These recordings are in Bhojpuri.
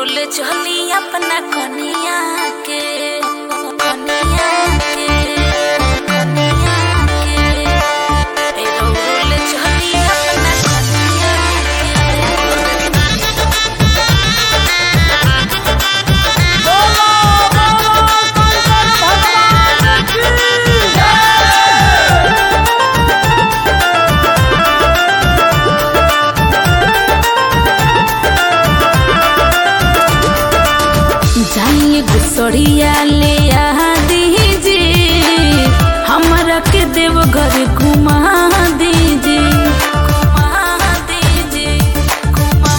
रोल चली अपना कनिया के कनिया के कनिया के ए रोल चली अपना कनिया जाइए गुसड़िया ले आ दीजिए हमरा के देव घर घुमा दीजिए घुमा दीजिए घुमा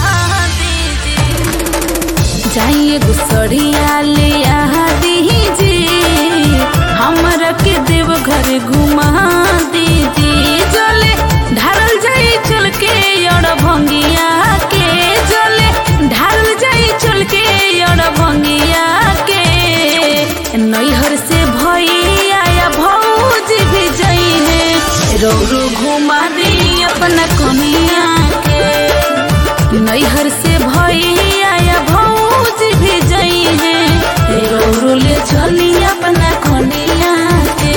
दीजिए जाइए गुसड़िया ले आ दीजिए हमरा के देव घर घुमा दीजिए जले ढारल जाई चल के और भंगिया के जले ढारल जाई चल के और भंगिया के नैहर से भैया या भौज भी जई है रो रो घुमा दी अपना कनिया के नैहर से भैया या भौज भी जई है रो रो ले चली अपना कनिया के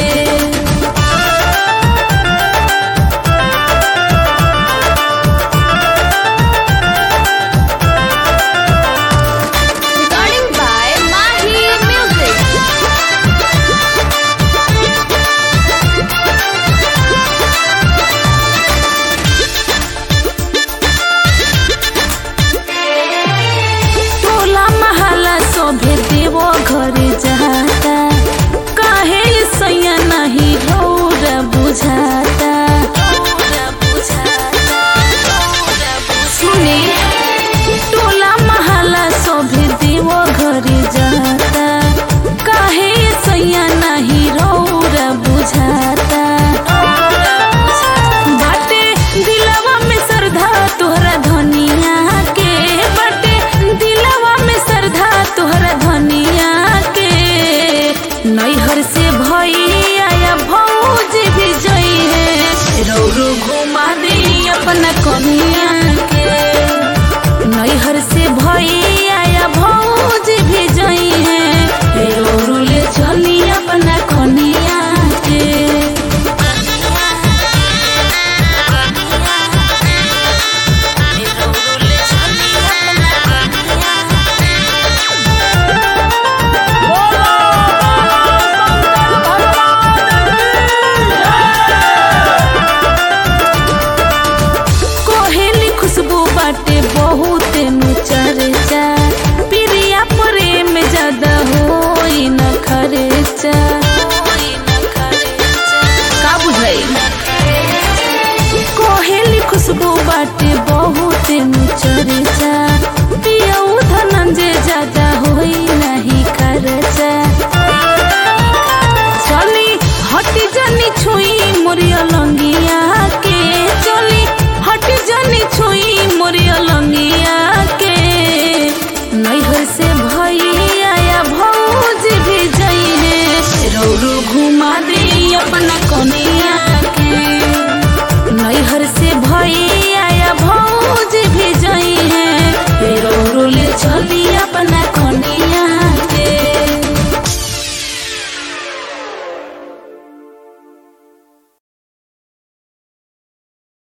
Recording by Mahi Music. टोला महला सोभे देवो घर जाता काहे सैया नहीं रौर बुझाता सुने टोला महला सोभे देवो घर जाता काहे सैया नहीं रौर बुझाता बाटे दिलवा में श्रद्धा तोहरा धनिया के बाटे दिलवा में श्रद्धा तोहरा धनिया के नैहर से भैया या भौज भी जई है रो रो घुमा दी अपना कनिया